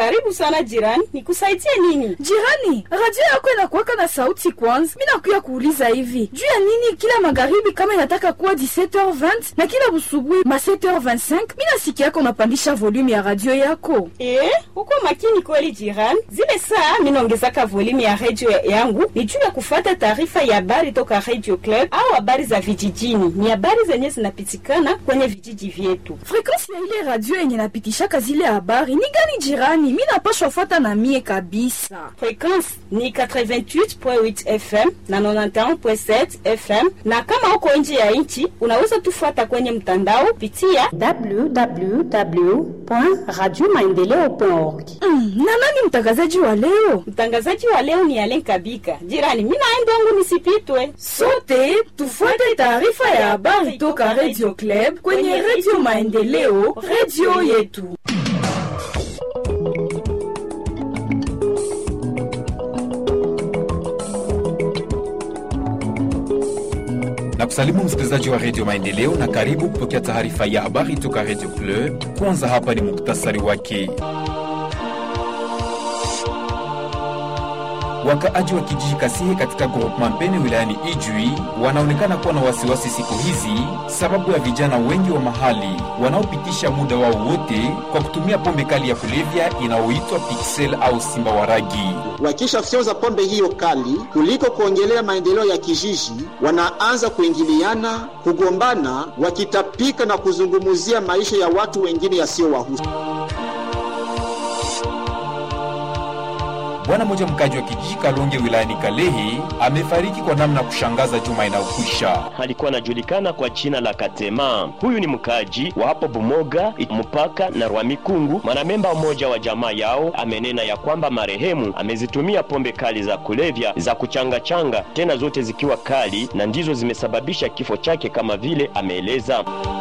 Karibu sana jirani, nikusaidie nini? Jirani, radio yako inakuwaka na sauti kwanza. Mi nakuya kuuliza hivi juu ya nini kila magharibi kama inataka kuwa 17h20 na kila busubuhi ma 7h25 mi nasikia yako unapandisha volume ya radio yako. Eh, uko makini kweli jirani. Zile saa minaongezaka volume ya radio yangu ni juu ya kufata taarifa ya habari toka Radio Club au habari za vijijini. Ni habari zenye zinapitikana kwenye vijiji vyetu. Frequensi ya ile radio yenye napitishaka zile habari ni gani jirani? Mi napashwa fata na mie kabisa. Frequensi ni 88.8 FM na 91.7 FM, na kama uko nje ya nchi unaweza tufuata kwenye mtandao pitia www.radiomaendeleo.org. Mm, na nani mtangazaji wa leo? Mtangazaji wa leo ni Alen Kabika. Jirani, mimi naenda wangu nisipitwe. Sote tufuate taarifa ya habari toka Radio Club kwenye Radio Maendeleo, radio yetu. na kusalimu msikilizaji wa redio Maendeleo na karibu kupokea taarifa ya habari toka redio Club. Kwanza hapa ni muktasari wake. Wakaaji wa kijiji Kasihe katika groupement Mpene wilayani Ijwi wanaonekana kuwa na wasiwasi siku hizi sababu ya vijana wengi wa mahali wanaopitisha muda wao wote kwa kutumia pombe kali ya kulevya inayoitwa Pixel au Simba wa Ragi. Wakishafyonza pombe hiyo kali kuliko kuongelea maendeleo ya kijiji, wanaanza kuingiliana, kugombana, wakitapika na kuzungumzia maisha ya watu wengine yasiyowahusu. Bwana mmoja mkaji wa kijiji Kalonge wilayani Kalehe amefariki kwa namna ya kushangaza juma inayokwisha. alikuwa anajulikana kwa jina la Katema. Huyu ni mkaji wa hapo Bumoga mpaka na Rwamikungu. Mwanamemba mmoja wa jamaa yao amenena ya kwamba marehemu amezitumia pombe kali za kulevya za kuchangachanga, tena zote zikiwa kali, na ndizo zimesababisha kifo chake, kama vile ameeleza.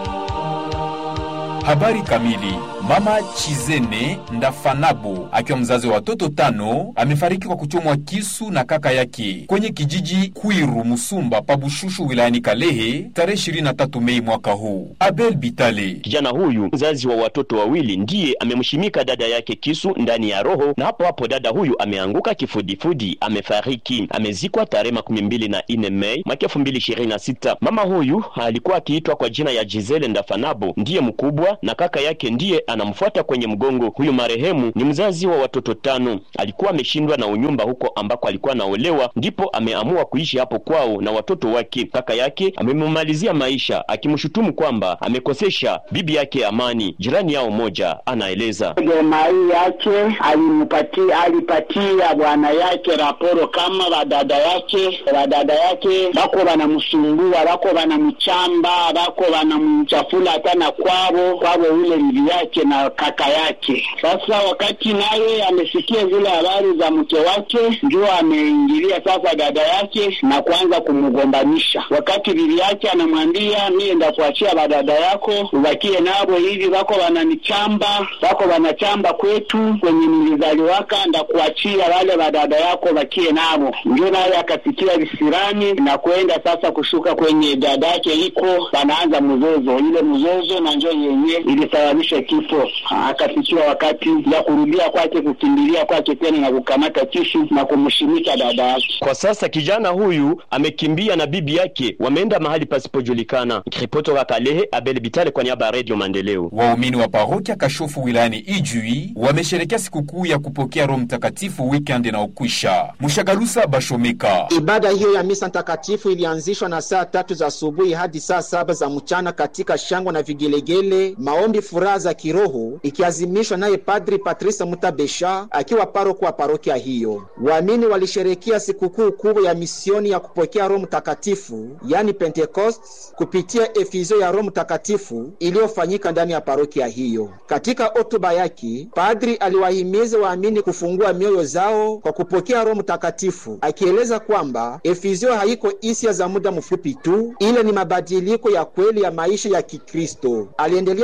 Habari kamili. Mama Chizene Ndafanabu akiwa mzazi wa watoto tano amefariki kwa kuchomwa kisu na kaka yake kwenye kijiji Kwiru Musumba Pabushushu wilayani Kalehe tarehe 23 Mei mwaka huu. Abel Bitale Kijana huyu mzazi wa watoto wawili ndiye amemshimika dada yake kisu ndani ya roho, na hapo hapo dada huyu ameanguka kifudifudi, amefariki. Amezikwa tarehe makumi mbili na nne Mei mwaka elfu mbili ishirini na sita. Mama huyu alikuwa akiitwa kwa jina ya Gisele Ndafanabo, ndiye mkubwa na kaka yake ndiye anamfuata kwenye mgongo. Huyu marehemu ni mzazi wa watoto tano, alikuwa ameshindwa na unyumba huko ambako alikuwa anaolewa, ndipo ameamua kuishi hapo kwao na watoto wake. Kaka yake amemmalizia maisha akimshutumu kwamba amekosesha bibi yake amani. Jirani yao moja anaeleza Gemai yake alimpatia alipatia bwana yake raporo kama badada yake badada yake bako banamsumbua bako banamchamba bako banamchafula hata na kwabo kwabo ule bibi yake na kaka yake. Sasa wakati naye amesikia zile habari za mke wake, ndio ameingilia sasa dada yake na kuanza kumgombanisha. Wakati bibi yake anamwambia mie ndakuachia badada yako ubakie nabo hivi, bako wananichamba bako wanachamba kwetu kwenye nilizaliwaka, ndakuachia wale badada yako bakie nabo. Ndio naye akasikia visirani na kwenda sasa kushuka kwenye dada yake iko, wanaanza mzozo. Ile mzozo na njo yenye ilisababisha kifo. Akafikiwa wakati ya kurudia kwake, kukimbilia kwake tena na kukamata kisu na kumshimika dada yake. Kwa sasa kijana huyu amekimbia na bibi yake, wameenda mahali pasipojulikana. Ripoti wa Kalehe, Abel Bitale kwa niaba ya Radio Maendeleo. Waumini wa parokia Kashofu wilayani Ijwi wamesherekea sikukuu ya kupokea Roho Mtakatifu weekend inaokwisha. Mushagalusa Bashomeka Ibada hiyo ya misa takatifu ilianzishwa na saa tatu za asubuhi hadi saa saba za mchana katika shangwe na vigelegele, maombi, furaha za kiroho, ikiazimishwa naye Padri Patrice Mutabesha akiwa paroko wa parokia hiyo. Waamini walisherekea sikukuu kubwa ya misioni ya kupokea Roho Mtakatifu, yani Pentecost, kupitia efizio ya Roho Mtakatifu iliyofanyika ndani ya parokia hiyo. Katika hotuba yake, padri aliwahimiza waamini kufungua mioyo zao kwa kupokea Roho Mtakatifu, akieleza kwamba efizio haiko hisia za muda mfupi tu, ile ni mabadiliko ya kweli ya maisha ya Kikristo. Aliendelea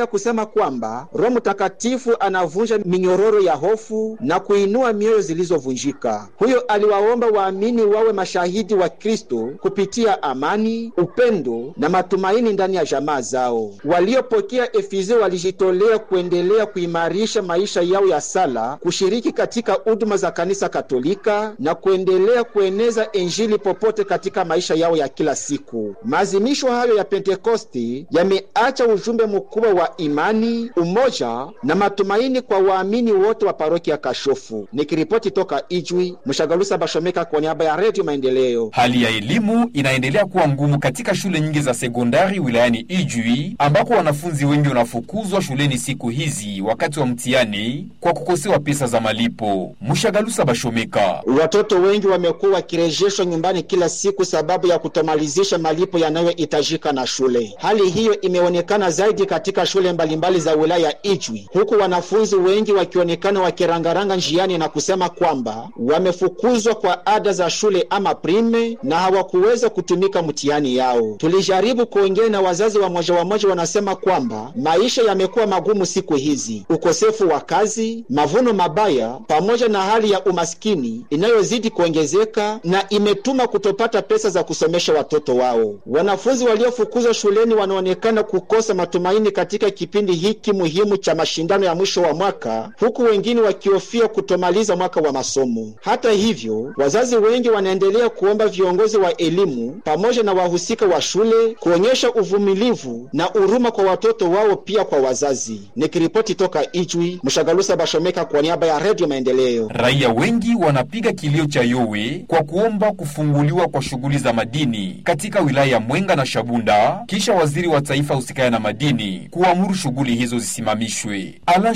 kusema kwamba Roho Mtakatifu anavunja minyororo ya hofu na kuinua mioyo zilizovunjika. Huyo aliwaomba waamini wawe mashahidi wa Kristo kupitia amani, upendo na matumaini ndani ya jamaa zao. Waliopokea Efeso walijitolea kuendelea kuimarisha maisha yao ya sala, kushiriki katika huduma za kanisa Katolika na kuendelea kueneza Injili popote katika maisha yao ya kila siku. Maazimisho hayo ya Pentekosti yameacha ujumbe mkubwa wa imani, umoja na matumaini kwa waamini wote wa parokia Kashofu. Nikiripoti toka Ijwi, Mshagalusa Bashomeka kwa niaba ya Redio Maendeleo. Hali ya elimu inaendelea kuwa ngumu katika shule nyingi za sekondari wilayani Ijwi, ambako wanafunzi wengi wanafukuzwa shuleni siku hizi wakati wa mtihani kwa kukosewa pesa za malipo. Mshagalusa Bashomeka: watoto wengi wamekuwa wakirejeshwa nyumbani kila siku sababu ya kutomalizisha malipo yanayohitajika na shule. Hali hiyo imeonekana zaidi katika shule mbalimbali za wilaya ya Ijwi, huku wanafunzi wengi wakionekana wakirangaranga njiani na kusema kwamba wamefukuzwa kwa ada za shule ama prime na hawakuweza kutumika mtihani yao. Tulijaribu kuongea na wazazi wa moja wa moja, wanasema kwamba maisha yamekuwa magumu siku hizi, ukosefu wa kazi, mavuno mabaya, pamoja na hali ya umaskini inayozidi kuongezeka na imetuma kutopata pesa za kusomesha watoto wao. Wanafunzi waliofukuzwa shuleni wanaonekana kukosa matumaini katika kipindi hiki muhimu cha mashindano ya mwisho wa mwaka, huku wengine wakihofia kutomaliza mwaka wa masomo. Hata hivyo, wazazi wengi wanaendelea kuomba viongozi wa elimu pamoja na wahusika wa shule kuonyesha uvumilivu na huruma kwa watoto wao, pia kwa wazazi. Nikiripoti toka Ijwi, Mshagalusa Bashomeka kwa niaba ya Redio Maendeleo. Raia wengi wanapiga kilio cha yowe kwa kuomba kufunguliwa kwa shughuli za madini katika wilaya ya Mwenga na Shabunda, kisha waziri wa taifa husikaya na madini kuamuru shughuli hizo zisimamishwe. Alan